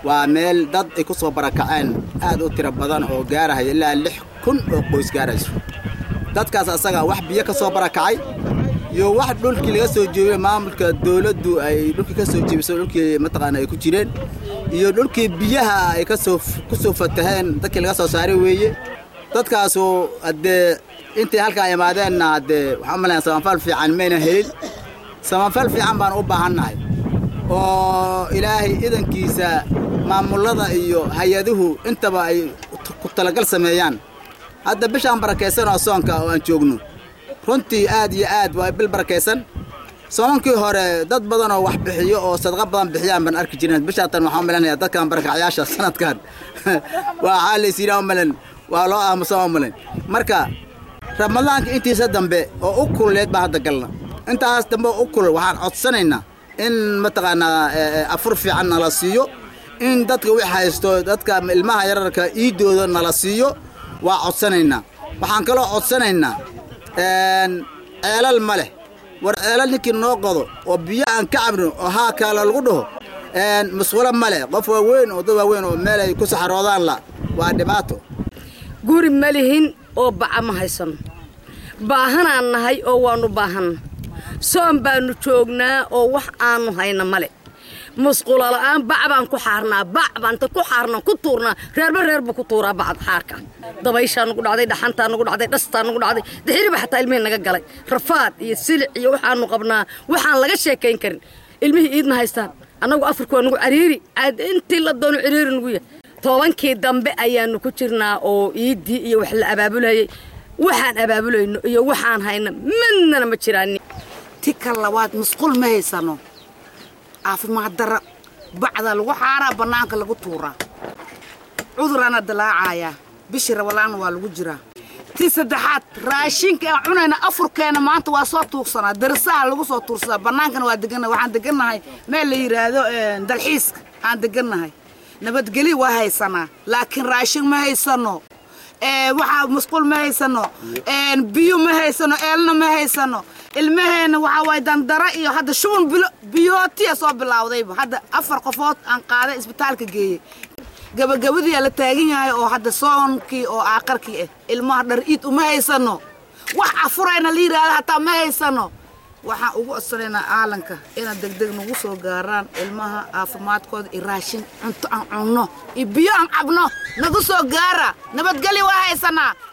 waa meel dad ay ku soo barakaceen aad u tiro badan oo gaarahaya ilaa lix kun oo qoys gaarayso dadkaas asaga wax biyo ka soo barakacay iyo wax dhulkii laga soo jeebiyey maamulka dowladdu ay dhulkii ka soo jeebiso dhulkii mataqaana ay ku jireen iyo dhulkii biyaha ay kasoo ku soo fataheen dadkii laga soo saaray weeye dadkaasu haddee intay halkaa imaadeenna haddee waxaan u malayaa samafal fiican mayna helin samafal fiican baan u baahannahay oo ilaahay idankiisa maamullada iyo hay-aduhu intaba ay ku talagal sameeyaan hadda bishaan barakaysan oo soonka oo aan joogno runtii aad iyo aad waa bil barakaysan soomankii hore dad badan oo wax bixiyo oo sadqa badan bixiyaan baan arki jireen bishaatan waxaan u malanaya dadkan barakacyaasha sanadkan waxaa la yidhaha umalan waa loo aamusan u malayn marka ramadaanka intiisa dambe oo u kululeed baan hadda galna intaas dambe oo u kulul waxaan codsanaynaa in mataqaanaa afur fiican nala siiyo in dadka wix haysto dadka ilmaha yararka iidooda nala siiyo waa codsanaynaa waxaan kaloo codsanaynaa ceelal ma leh war ceelal ninkii noo qodo oo biyo aan ka cabno oo haa kaala lagu dhaho musqulo ma leh qof waaweyn oo dad waaweyn oo meel ay ku saxaroodaan la waa dhibaato guri ma lihin oo baca ma haysano baahanaan nahay oo waannu baahanna soon baannu joognaa oo wax aannu hayna male musqulo la'aan bac baan ku xaarnaa bac baan ta ku xaarnaa ku tuurnaa reerba reer buu ku tuuraa bacad xaarka dabayshaa nugu dhacday dhaxantaa nugu dhacday dhastaa nugu dhacday dixiriba xataa ilmihii naga galay rafaad iyo silic iyo waxaannu qabnaa waxaan laga sheekayn karin ilmihii iidna haystaan annagu afurka waa nugu cariiri caad intii la doono ciriiri nugu yahay tobankii dambe ayaannu ku jirnaa oo iiddii iyo wax la abaabulayay waxaan abaabulayno iyo waxaan hayna midnana ma jiraan ti ka labaad musqul ma haysano caafimaad dara bacda lagu xaaraa bannaanka lagu tuuraa cudurana dilaacayaa bishii rabalaanna waa lagu jiraa ti saddexaad raashinka aan cunayna afurkeena maanta waa soo tuugsanaa darisaha lagu soo tuursadaa bannaankana waa degannahay waxaan degannahay meel la yidhaahdo dalxiiska aan degannahay nabadgeli waa haysanaa laakiin raashin ma haysano waxaa musqul ma haysano biyo ma haysano eelna ma haysano ilmaheenna waxaa waay dandara iyo hadda shuban biyootiya soo bilaawdayba hadda afar qofood aan qaaday isbitaalka geeyey gabagabadiyaa la taagan yahay oo hadda soonkii oo aaqarkii ah ilmaha dhar iid uma haysano wax afurayna la yidhaahdo hataa ma haysano waxaan ugu codsanaynaa caalanka inaad degdeg nagu soo gaaraan ilmaha caafimaadkooda iyo raashin cunto aan cunno iyo biyo aan cabno nagu soo gaara nabadgelyo waa haysanaa